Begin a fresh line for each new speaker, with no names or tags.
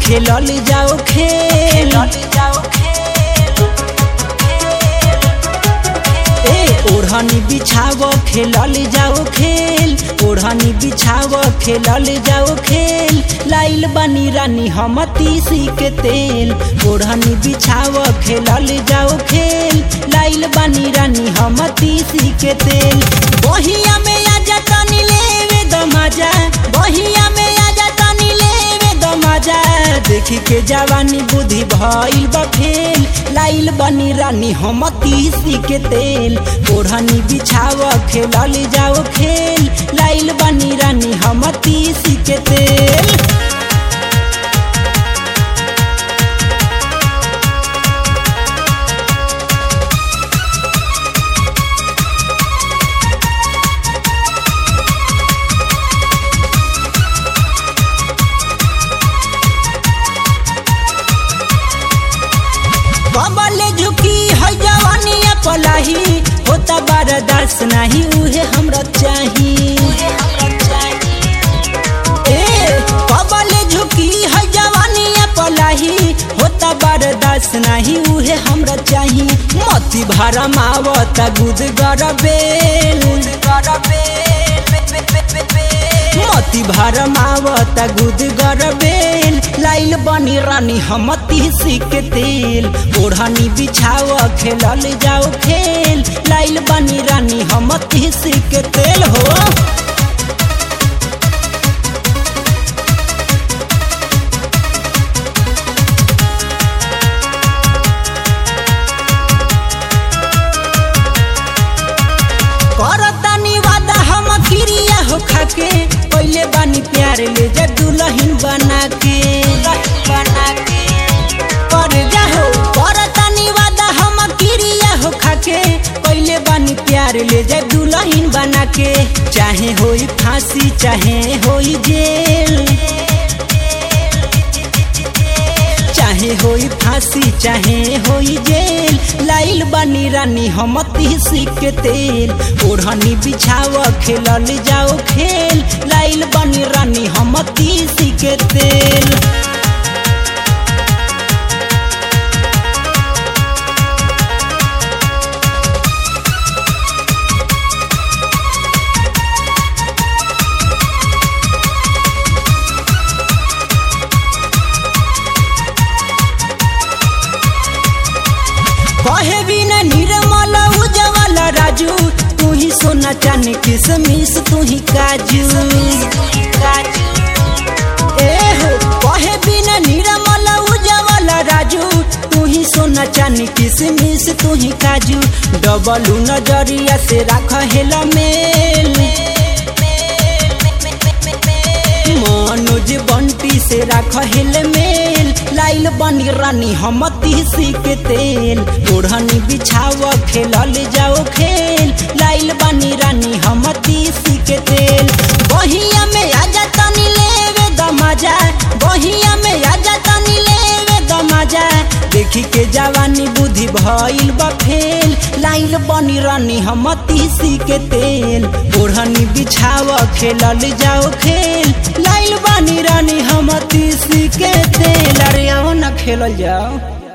खेलल जाओ खेल
जाओ खेल
ए ओढ़नी बिछाव खेलल जाओ खेल ओढ़नी बिछाव खेलल जाओ खेल लाइल बनी रानी हम तीसी के तेल ओढ़नी बिछाव खेलल जाओ खेल लाइल बनी रानी हम तीसी के तेल बहिया में आजा तनी लेवे द मजा बहिया में आजा तनी लेवे द मजा देखी के जवानी बुद्धि भइल बा फेल लाइल बनी रानी हम तीसी के तेल ओढ़नी बिछाव खेलल जाओ खेल लाइल बनी रानी हम तीसी के तेल कमले झुकी है जवानिया पलाही होता बर्दाश्त नहीं उहे हमरा चाही ए कमले झुकी है जवानिया पलाही होता बर्दाश्त नहीं उहे हमरा चाही मती भरम आवता गुद गरबेल मती भरम आवता गुद गरबेल लाइल बनी रानी हम तीसी के तेल ओढ़नी बिछाव खेलल जाओ खेल लाइल बनी रानी हम तीसी के तेल हो करतानी वादा हम क्रिया हो खाके पहले बानी प्यार ले जा दुल्हन बना के बना के कर जाहो करतानी वादा हम क्रिया हो खाके पहले बानी प्यार ले जा दुल्हन बना के चाहे होई फांसी चाहे होई जेल चाहे होई फांसी चाहे होई जेल लाइल बनी रानी हम तीसी के तेल ओढ़नी बिछाव खेलल जाओ खेल लाइल बनी रानी हम तीसी के तेल कहे बिना निर्मल उजवल राजू तू ही सोना चांदी किसमिस तू ही काजू ए हो कहे बिना निर्मल उजवल राजू तू ही सोना चांदी किसमिस तू ही काजू डबलू नजरिया से राख हेला मेल मनोज बंटी से राख हेल मेल लाइल बनी रानी हम तीसी के तेल ओढ़नी बिछाव खेलल जाओ खेल लाइल बनी रानी हम तीसी के तेल बहिया में आजा तनी लेवे द मजा बहिया में आजा तनी लेवे द मजा देखी के जवानी बुद्धि भइल बा फेल लाइल बनी रानी हम तीसी के तेल ओढ़नी बिछाव खेलल जाओ खेल लाइल बनी रानी हम तीसी के तेल अरे आओ ना खेलल जाओ